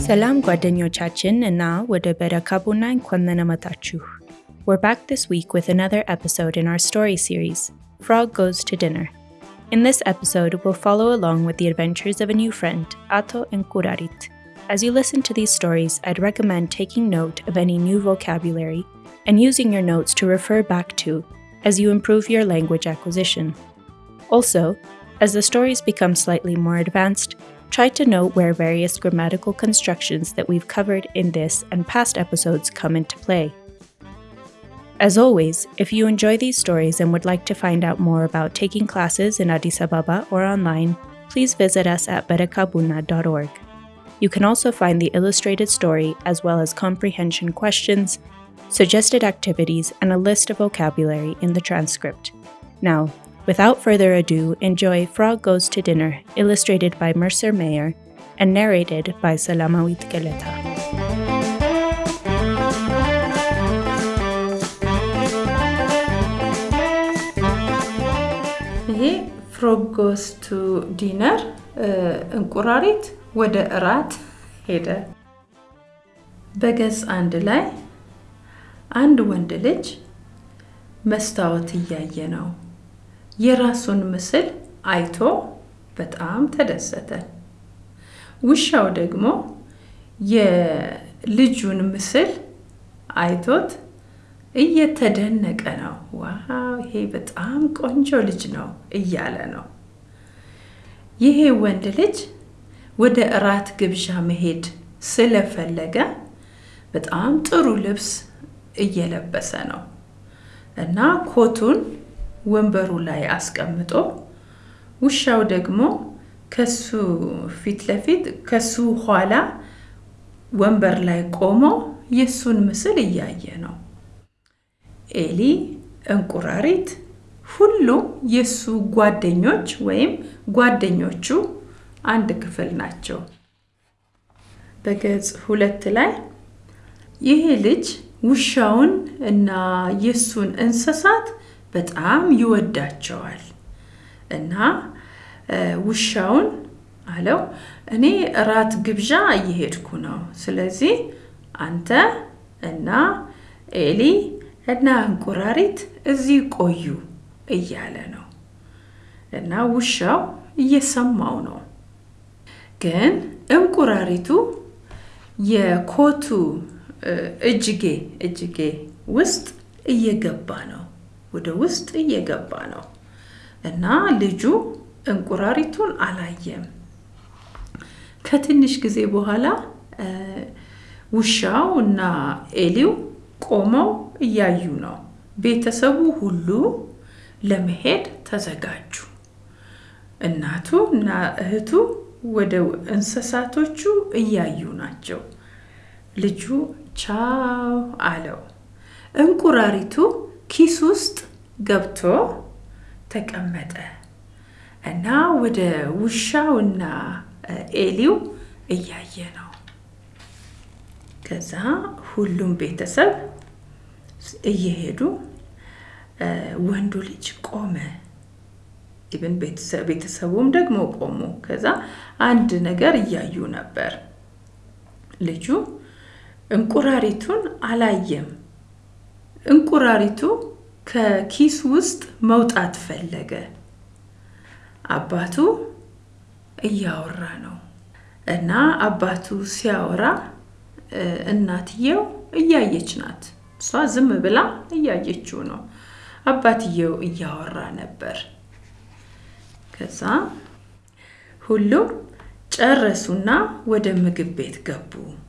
ሰላም ጓደኞቻችን እና ወደ በረካ ቡና እንኳን ደህና መጣችሁ። We're back this week with another episode in our story series, Frog Goes to Dinner. In this episode, we'll follow along with the adventures of a new friend, Ato and Kurarit. As you listen to these stories, I'd recommend taking note of any new vocabulary and using your notes to refer back to as you improve your language acquisition. Also, as the stories become slightly more advanced, try to note where various grammatical constructions that we've covered in this and past episodes come into play. As always, if you enjoy these stories and would like to find out more about taking classes in Addis Ababa or online, please visit us at berekabuna.org. You can also find the illustrated story as well as comprehension questions, suggested activities, and a list of vocabulary in the transcript. Now, without further ado, enjoy Frog Goes to Dinner, illustrated by Mercer Mayer and narrated by Salamawit Galeta. ይሄ ፍሮግ ጎስ ቱ ዲነር እንቁራሪት ወደ እራት ሄደ። በገጽ አንድ ላይ አንድ ወንድ ልጅ መስታወት እያየ ነው። የራሱን ምስል አይቶ በጣም ተደሰተ። ውሻው ደግሞ የልጁን ምስል አይቶት እየተደነቀ ነው። ዋው ይሄ በጣም ቆንጆ ልጅ ነው እያለ ነው። ይሄ ወንድ ልጅ ወደ እራት ግብዣ መሄድ ስለፈለገ በጣም ጥሩ ልብስ እየለበሰ ነው እና ኮቱን ወንበሩ ላይ አስቀምጦ ውሻው ደግሞ ከሱ ፊት ለፊት ከሱ ኋላ ወንበር ላይ ቆሞ የሱን ምስል እያየ ነው። ኤሊ፣ እንቁራሪት ሁሉም የሱ ጓደኞች ወይም ጓደኞቹ አንድ ክፍል ናቸው። በገጽ ሁለት ላይ ይሄ ልጅ ውሻውን እና የሱን እንስሳት በጣም ይወዳቸዋል እና ውሻውን አለው እኔ እራት ግብዣ እየሄድኩ ነው። ስለዚህ አንተ እና ኤሊ እና እንቁራሪት እዚህ ቆዩ እያለ ነው እና ውሻው እየሰማው ነው። ግን እንቁራሪቱ የኮቱ እጅጌ እጅጌ ውስጥ እየገባ ነው ወደ ውስጥ እየገባ ነው እና ልጁ እንቁራሪቱን አላየም። ከትንሽ ጊዜ በኋላ ውሻው እና ኤሊው ቆመው እያዩ ነው። ቤተሰቡ ሁሉ ለመሄድ ተዘጋጁ። እናቱ እና እህቱ ወደ እንስሳቶቹ እያዩ ናቸው። ልጁ ቻው አለው። እንቁራሪቱ ኪስ ውስጥ ገብቶ ተቀመጠ እና ወደ ውሻውና ኤሊው እያየ ነው። ከዛ ሁሉም ቤተሰብ እየሄዱ ወንዱ ልጅ ቆመ። ኢብን ቤተሰቡም ደግሞ ቆሙ። ከዛ አንድ ነገር እያዩ ነበር። ልጁ እንቁራሪቱን አላየም። እንቁራሪቱ ከኪስ ውስጥ መውጣት ፈለገ። አባቱ እያወራ ነው እና አባቱ ሲያወራ እናትየው እያየች ናት። እሷ ዝም ብላ እያየችው ነው። አባትየው እያወራ ነበር። ከዛ ሁሉም ጨረሱና ወደ ምግብ ቤት ገቡ።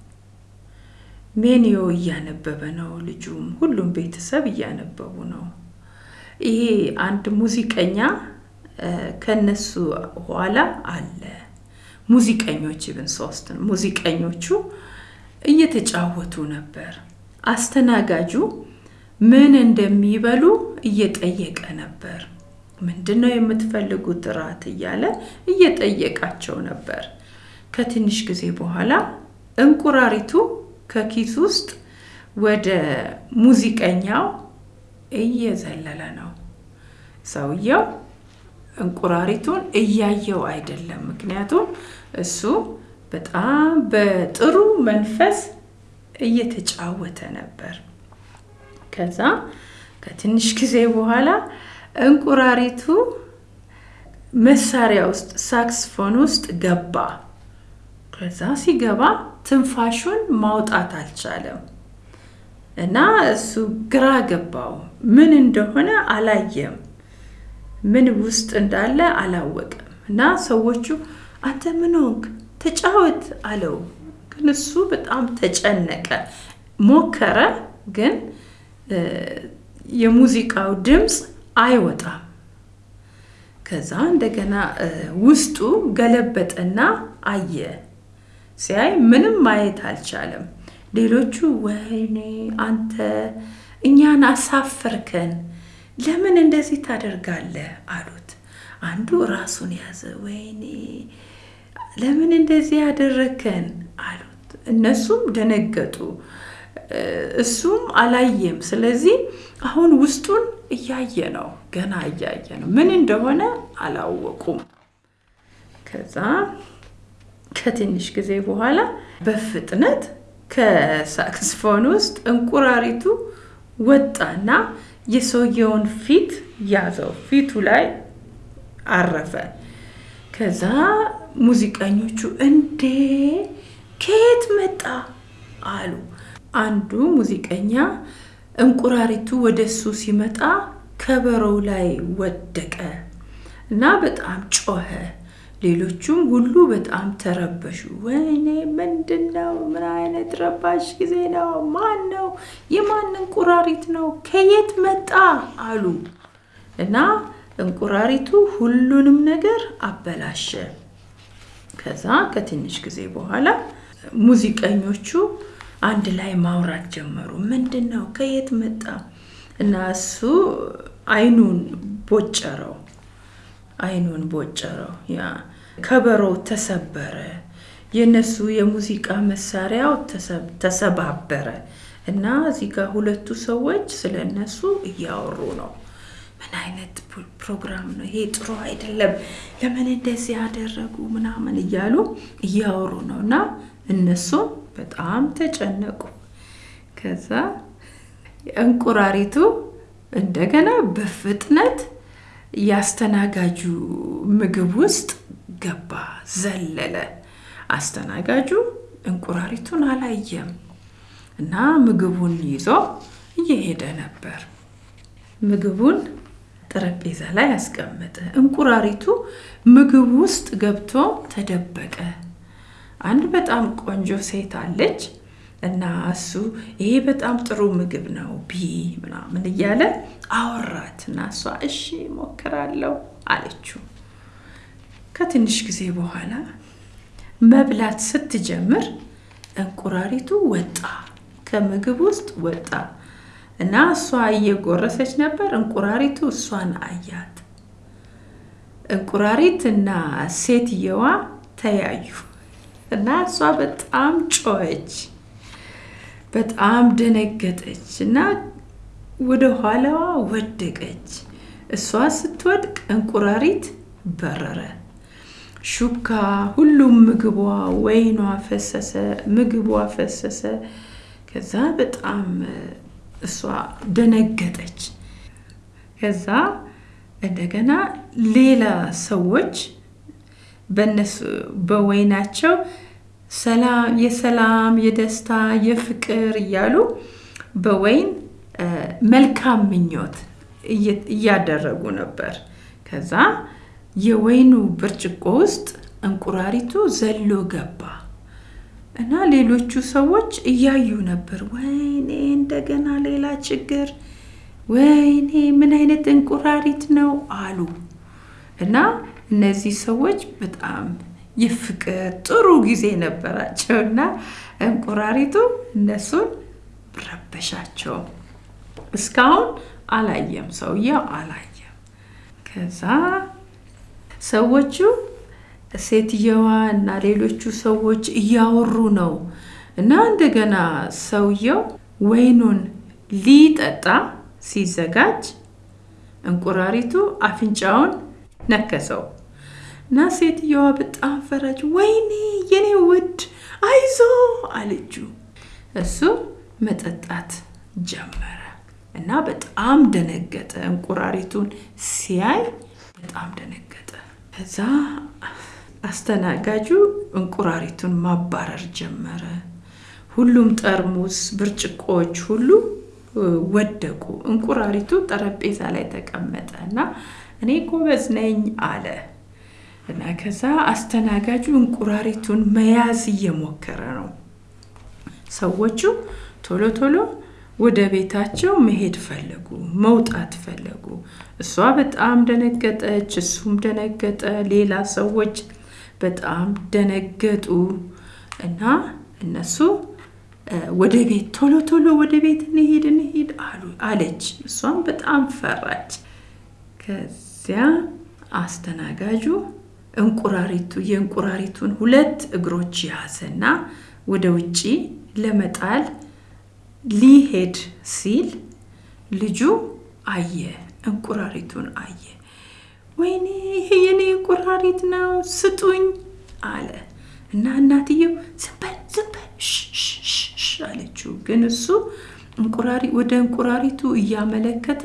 ሜኒዮ እያነበበ ነው። ልጁም ሁሉም ቤተሰብ እያነበቡ ነው። ይሄ አንድ ሙዚቀኛ ከነሱ ኋላ አለ። ሙዚቀኞች ብን ሶስት ሙዚቀኞቹ እየተጫወቱ ነበር። አስተናጋጁ ምን እንደሚበሉ እየጠየቀ ነበር። ምንድን ነው የምትፈልጉት እራት እያለ እየጠየቃቸው ነበር። ከትንሽ ጊዜ በኋላ እንቁራሪቱ ከኪስ ውስጥ ወደ ሙዚቀኛው እየዘለለ ነው። ሰውየው እንቁራሪቱን እያየው አይደለም፣ ምክንያቱም እሱ በጣም በጥሩ መንፈስ እየተጫወተ ነበር። ከዛ ከትንሽ ጊዜ በኋላ እንቁራሪቱ መሳሪያ ውስጥ ሳክስፎን ውስጥ ገባ። ከዛ ሲገባ ትንፋሹን ማውጣት አልቻለም እና እሱ ግራ ገባው። ምን እንደሆነ አላየም። ምን ውስጥ እንዳለ አላወቅም። እና ሰዎቹ አንተ ምን ሆንክ? ተጫወት አለው። ግን እሱ በጣም ተጨነቀ። ሞከረ፣ ግን የሙዚቃው ድምፅ አይወጣም። ከዛ እንደገና ውስጡ ገለበጠና አየ። ሲያይ ምንም ማየት አልቻለም። ሌሎቹ ወይኔ አንተ እኛን አሳፈርከን፣ ለምን እንደዚህ ታደርጋለህ አሉት። አንዱ ራሱን ያዘ። ወይኔ ለምን እንደዚህ ያደረከን አሉት። እነሱም ደነገጡ። እሱም አላየም። ስለዚህ አሁን ውስጡን እያየ ነው፣ ገና እያየ ነው። ምን እንደሆነ አላወቁም። ከዛ ከትንሽ ጊዜ በኋላ በፍጥነት ከሳክስፎን ውስጥ እንቁራሪቱ ወጣና የሰውየውን ፊት ያዘው። ፊቱ ላይ አረፈ። ከዛ ሙዚቀኞቹ እንዴ ከየት መጣ አሉ። አንዱ ሙዚቀኛ እንቁራሪቱ ወደ እሱ ሲመጣ ከበሮው ላይ ወደቀ እና በጣም ጮኸ። ሌሎቹም ሁሉ በጣም ተረበሹ። ወይኔ ምንድን ነው? ምን አይነት ረባሽ ጊዜ ነው? ማን ነው? የማን እንቁራሪት ነው? ከየት መጣ አሉ እና እንቁራሪቱ ሁሉንም ነገር አበላሸ። ከዛ ከትንሽ ጊዜ በኋላ ሙዚቀኞቹ አንድ ላይ ማውራት ጀመሩ። ምንድን ነው? ከየት መጣ? እና እሱ አይኑን ቦጨረው አይኑን ቦጨረው። ያ ከበሮው ተሰበረ። የነሱ የሙዚቃ መሳሪያው ተሰባበረ እና እዚህ ጋር ሁለቱ ሰዎች ስለ እነሱ እያወሩ ነው። ምን አይነት ፕሮግራም ነው ይሄ? ጥሩ አይደለም። ለምን እንደዚህ ያደረጉ ምናምን እያሉ እያወሩ ነው እና እነሱም በጣም ተጨነቁ። ከዛ እንቁራሪቱ እንደገና በፍጥነት ያስተናጋጁ ምግብ ውስጥ ገባ፣ ዘለለ። አስተናጋጁ እንቁራሪቱን አላየም እና ምግቡን ይዞ እየሄደ ነበር። ምግቡን ጠረጴዛ ላይ አስቀመጠ። እንቁራሪቱ ምግብ ውስጥ ገብቶ ተደበቀ። አንድ በጣም ቆንጆ ሴት አለች እና እሱ ይሄ በጣም ጥሩ ምግብ ነው ቢ ምናምን እያለ አወራት እና እሷ እሺ ሞክራለሁ አለችው። ከትንሽ ጊዜ በኋላ መብላት ስትጀምር እንቁራሪቱ ወጣ፣ ከምግብ ውስጥ ወጣ እና እሷ እየጎረሰች ነበር። እንቁራሪቱ እሷን አያት። እንቁራሪት እና ሴትየዋ ተያዩ እና እሷ በጣም ጮኸች፣ በጣም ደነገጠች እና ወደ ኋላዋ ወደቀች። እሷ ስትወድቅ እንቁራሪት በረረ። ሹካ፣ ሁሉም ምግቧ፣ ወይኗ ፈሰሰ፣ ምግቧ ፈሰሰ። ከዛ በጣም እሷ ደነገጠች። ከዛ እንደገና ሌላ ሰዎች በነሱ በወይናቸው ሰላም የሰላም የደስታ የፍቅር እያሉ በወይን መልካም ምኞት እያደረጉ ነበር። ከዛ የወይኑ ብርጭቆ ውስጥ እንቁራሪቱ ዘሎ ገባ እና ሌሎቹ ሰዎች እያዩ ነበር። ወይኔ እንደገና ሌላ ችግር፣ ወይኔ ምን አይነት እንቁራሪት ነው አሉ እና እነዚህ ሰዎች በጣም የፍቅር ጥሩ ጊዜ ነበራቸው እና እንቁራሪቱ እነሱን ረበሻቸው። እስካሁን አላየም፣ ሰውየው አላየም። ከዛ ሰዎቹ ሴትየዋ እና ሌሎቹ ሰዎች እያወሩ ነው እና እንደገና ሰውየው ወይኑን ሊጠጣ ሲዘጋጅ እንቁራሪቱ አፍንጫውን ነከሰው እና ሴትየዋ በጣም ፈራች። ወይኔ የኔ ውድ አይዞ አለችው። እሱ መጠጣት ጀመረ እና በጣም ደነገጠ። እንቁራሪቱን ሲያይ በጣም ደነገጠ። ከዛ አስተናጋጁ እንቁራሪቱን ማባረር ጀመረ። ሁሉም ጠርሙስ፣ ብርጭቆዎች ሁሉ ወደቁ። እንቁራሪቱ ጠረጴዛ ላይ ተቀመጠ እና እኔ ጎበዝ ነኝ አለ እና ከዛ አስተናጋጁ እንቁራሪቱን መያዝ እየሞከረ ነው። ሰዎቹ ቶሎ ቶሎ ወደ ቤታቸው መሄድ ፈለጉ፣ መውጣት ፈለጉ። እሷ በጣም ደነገጠች፣ እሱም ደነገጠ። ሌላ ሰዎች በጣም ደነገጡ እና እነሱ ወደ ቤት ቶሎ ቶሎ ወደ ቤት እንሄድ እንሄድ አሉ አለች። እሷም በጣም ፈራች። ከዚያ አስተናጋጁ እንቁራሪቱ የእንቁራሪቱን ሁለት እግሮች ያዘና ወደ ውጪ ለመጣል ሊሄድ ሲል ልጁ አየ፣ እንቁራሪቱን አየ። ወይኔ ይሄ የኔ እንቁራሪት ነው ስጡኝ አለ እና እናትየው ዝም በል ዝም በል አለችው። ግን እሱ እንቁራሪ ወደ እንቁራሪቱ እያመለከተ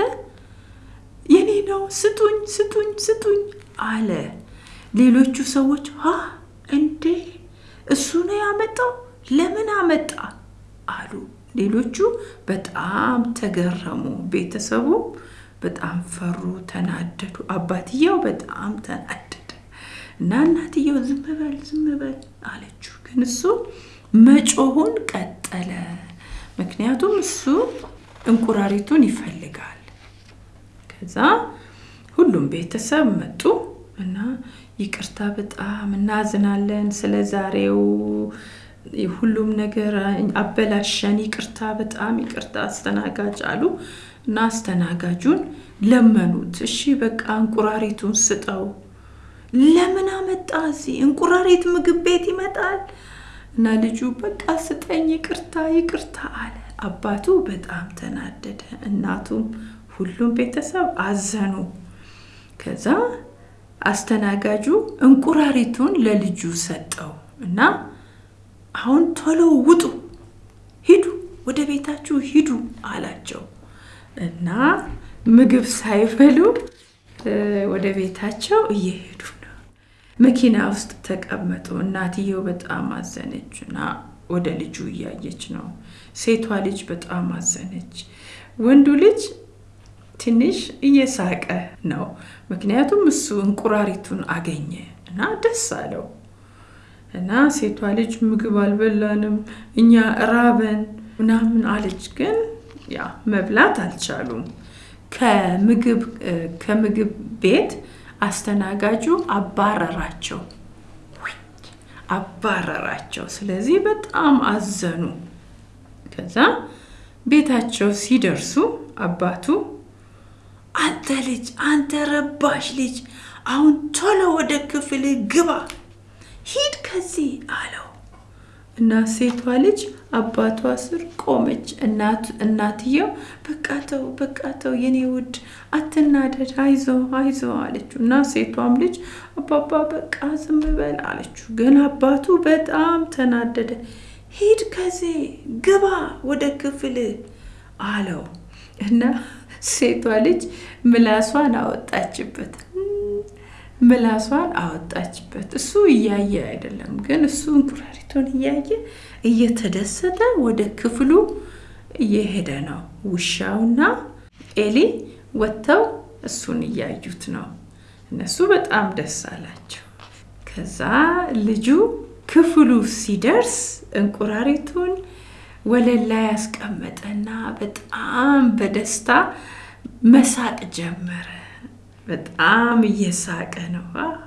የኔ ነው ስጡኝ ስጡኝ ስጡኝ አለ። ሌሎቹ ሰዎች ሀ እንዴ እሱ ነው ያመጣው ለምን አመጣ አሉ። ሌሎቹ በጣም ተገረሙ። ቤተሰቡ በጣም ፈሩ፣ ተናደዱ። አባትየው በጣም ተናደደ እና እናትየው ዝም በል ዝም በል አለችው። ግን እሱ መጮሁን ቀጠለ። ምክንያቱም እሱ እንቁራሪቱን ይፈልጋል። ከዛ ሁሉም ቤተሰብ መጡ እና ይቅርታ በጣም እናዝናለን ስለ ዛሬው ሁሉም ነገር አበላሸን፣ ይቅርታ በጣም ይቅርታ አስተናጋጅ አሉ እና አስተናጋጁን ለመኑት። እሺ በቃ እንቁራሪቱን ስጠው። ለምን አመጣ እዚህ? እንቁራሪት ምግብ ቤት ይመጣል? እና ልጁ በቃ ስጠኝ፣ ይቅርታ ይቅርታ አለ። አባቱ በጣም ተናደደ። እናቱም ሁሉም ቤተሰብ አዘኑ። ከዛ አስተናጋጁ እንቁራሪቱን ለልጁ ሰጠው እና አሁን ቶሎ ውጡ፣ ሂዱ፣ ወደ ቤታችሁ ሂዱ አላቸው እና ምግብ ሳይበሉ ወደ ቤታቸው እየሄዱ ነው። መኪና ውስጥ ተቀመጡ። እናትየው በጣም አዘነች እና ወደ ልጁ እያየች ነው። ሴቷ ልጅ በጣም አዘነች። ወንዱ ልጅ ትንሽ እየሳቀ ነው። ምክንያቱም እሱ እንቁራሪቱን አገኘ እና ደስ አለው። እና ሴቷ ልጅ ምግብ አልበላንም እኛ ራበን ምናምን አለች። ግን ያ መብላት አልቻሉም። ከምግብ ቤት አስተናጋጁ አባረራቸው አባረራቸው። ስለዚህ በጣም አዘኑ። ከዛ ቤታቸው ሲደርሱ አባቱ አንተ ልጅ አንተ ረባሽ ልጅ አሁን ቶሎ ወደ ክፍል ግባ ሂድ ከዚህ አለው እና ሴቷ ልጅ አባቷ ስር ቆመች። እናትየው በቃተው በቃተው የኔ ውድ አትናደድ፣ አይዞ አይዞ አለችው እና ሴቷም ልጅ አባባ በቃ ዝም በል አለችው። ግን አባቱ በጣም ተናደደ። ሂድ ከዚህ ግባ ወደ ክፍል አለው እና ሴቷ ልጅ ምላሷን አወጣችበት ምላሷን አወጣችበት። እሱ እያየ አይደለም፣ ግን እሱ እንቁራሪቱን እያየ እየተደሰተ ወደ ክፍሉ እየሄደ ነው። ውሻውና ኤሊ ወጥተው እሱን እያዩት ነው። እነሱ በጣም ደስ አላቸው። ከዛ ልጁ ክፍሉ ሲደርስ እንቁራሪቱን ወለል ላይ ያስቀመጠና በጣም በደስታ መሳቅ ጀመረ። በጣም እየሳቀ ነው።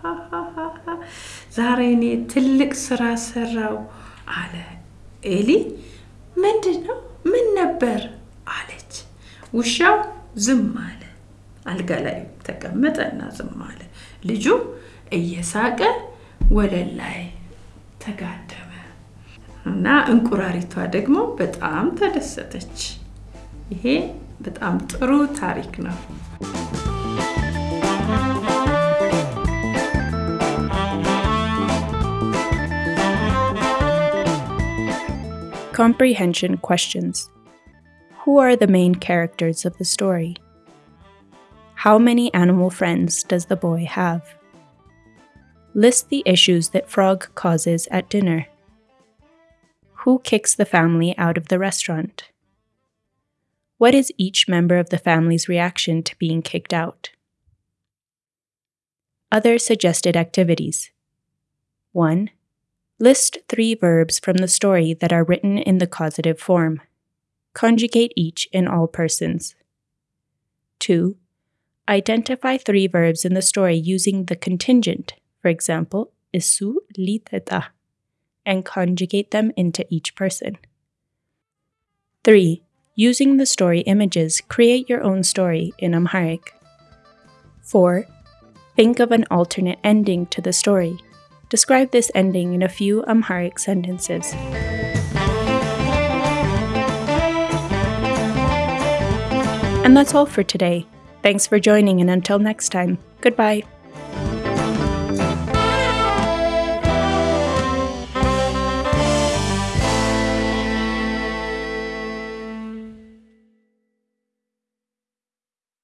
ዛሬ እኔ ትልቅ ስራ ሰራው አለ። ኤሊ ምንድን ነው? ምን ነበር አለች። ውሻው ዝም አለ። አልጋ ላይ ተቀመጠና ዝም አለ። ልጁ እየሳቀ ወለል ላይ ተጋደመ እና እንቁራሪቷ ደግሞ በጣም ተደሰተች። ይሄ በጣም ጥሩ ታሪክ ነው። Comprehension questions Who are the main characters of the story? How many animal friends does the boy have? List the issues that Frog causes at dinner. Who kicks the family out of the restaurant? What is each member of the family's reaction to being kicked out? Other suggested activities 1. List three verbs from the story that are written in the causative form. Conjugate each in all persons. 2. Identify three verbs in the story using the contingent, for example, isu liteta, and conjugate them into each person. 3. Using the story images, create your own story in Amharic. 4. Think of an alternate ending to the story. Describe this ending in a few Amharic sentences. And that's all for today. Thanks for joining, and until next time, goodbye.